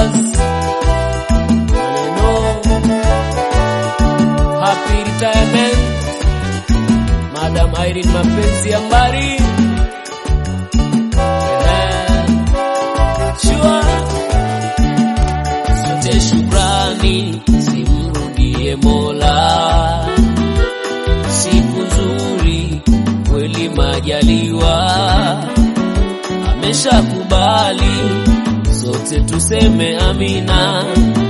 Brothers maneno happy retirement Madam Irene mapenzi ya mbari yeah. Shua sote shukrani simrudie Mola siku nzuri kweli majaliwa ameshakubali sote tuseme amina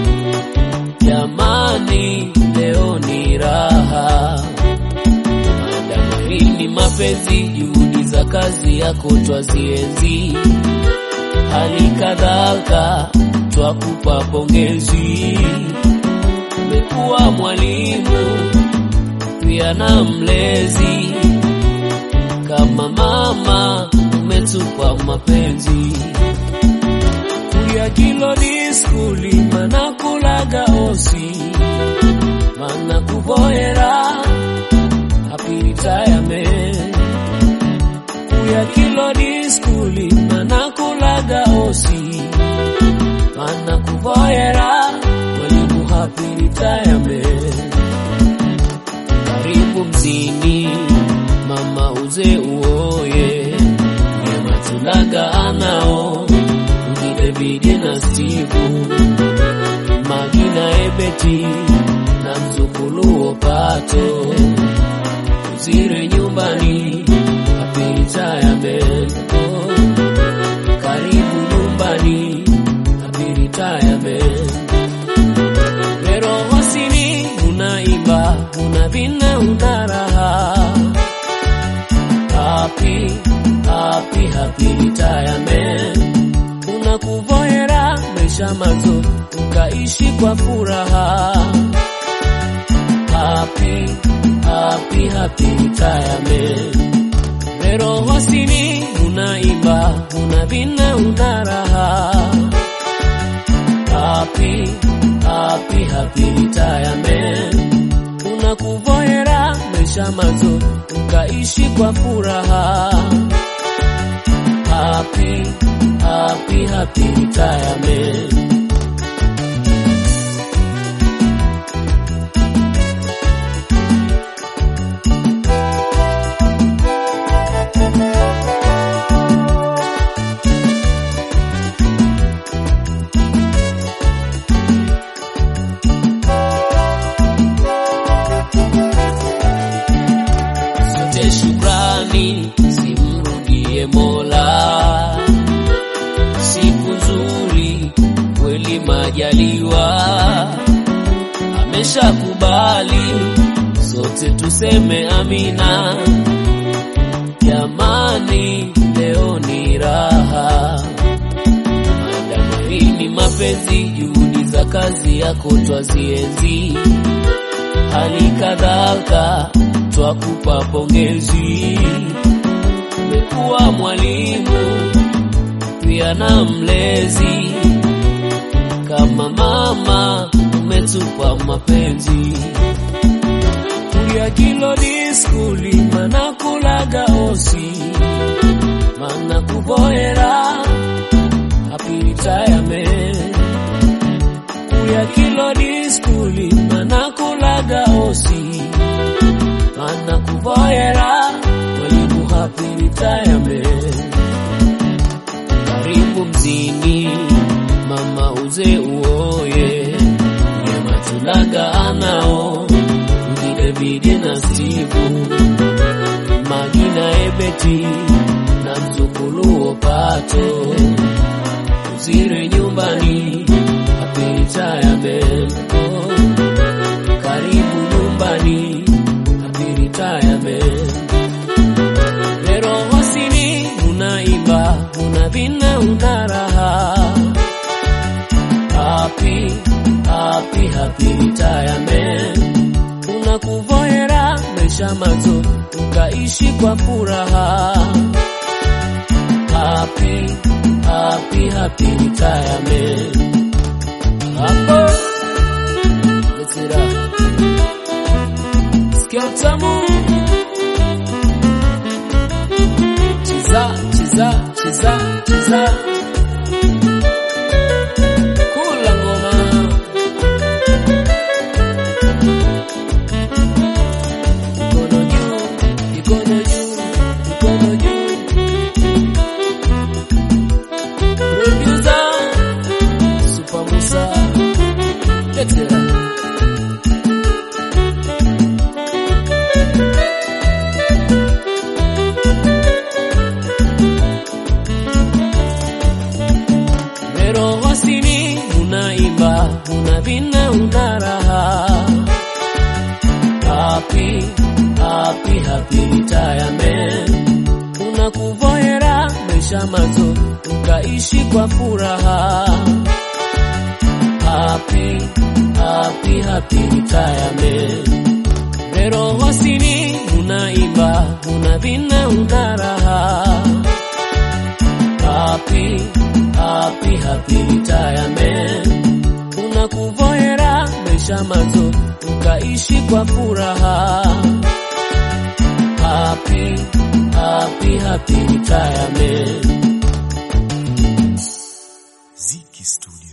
jamani leo ni raha madamrini mapenzi juhudi za kazi yako twazienzi hali kadhalika twakupa pongezi umekuwa mwalimu pia na mlezi kama mama umetupa mapenzi kuya kilo ni skuli mana kulaga osi mana kuboera happy retirement kuya kilo ni skuli mana kulaga osi mana kuboera mwalimu happy retirement karibu mzini mama uze uoye nyema tulaga anao uni Davidi na Stivu Magina Ebeti na mzukulu Opato uzire nyumbani apita ya mendo karibu nyumbani apita ya mendo Pero hosini unaimba unavina una raha happy happy happy retirement unakuvoera maisha mazo ukaishi kwa furaha happy happy happy retirement Pero hosini unaimba unavina una raha happy happy happy retirement unakuvoera maisha mazo ukaishi kwa furaha happy happy happy retirement sote shukrani simrudie Mola, siku nzuri kweli majaliwa, ameshakubali sote tuseme amina. Jamani, leo ni raha, madamarini mapenzi, juhudi za kazi yako twazienzi hali kadhalika twakupa pongezi. Umekuwa mwalimu pia na mlezi, kama mama umetupa mapenzi. Kuya kilo ni skuli mana kulaga osi mana kuboera happy retirement kuya kilo ni skuli mana kulaga osi mana kuvoera mwalimu happy retirement karibu mzini mama uze uoye nyema tulaga anao uni Davidi na Stivu Magina Ebeti na mzukulu Opato uzire nyumbani apita ya mendo karibu nyumbani apita ya mendo pero hosini unaimba unavina una raha happy happy happy retirement unakuvoera maisha mazo ukaishi kwa furaha happy happy happy retirement hapo Letira sikia utamu cheza cheza cheza cheza cool happy retirement. Tunakuvoera maisha mazo ukaishi kwa furaha. Happy, happy, happy retirement. Rero hosini unaimba, unavina, una raha. Happy, happy, happy retirement. Tunakuvoera maisha mazo ukaishi kwa furaha. Happy, happy, happy retirement. Ziki Studio.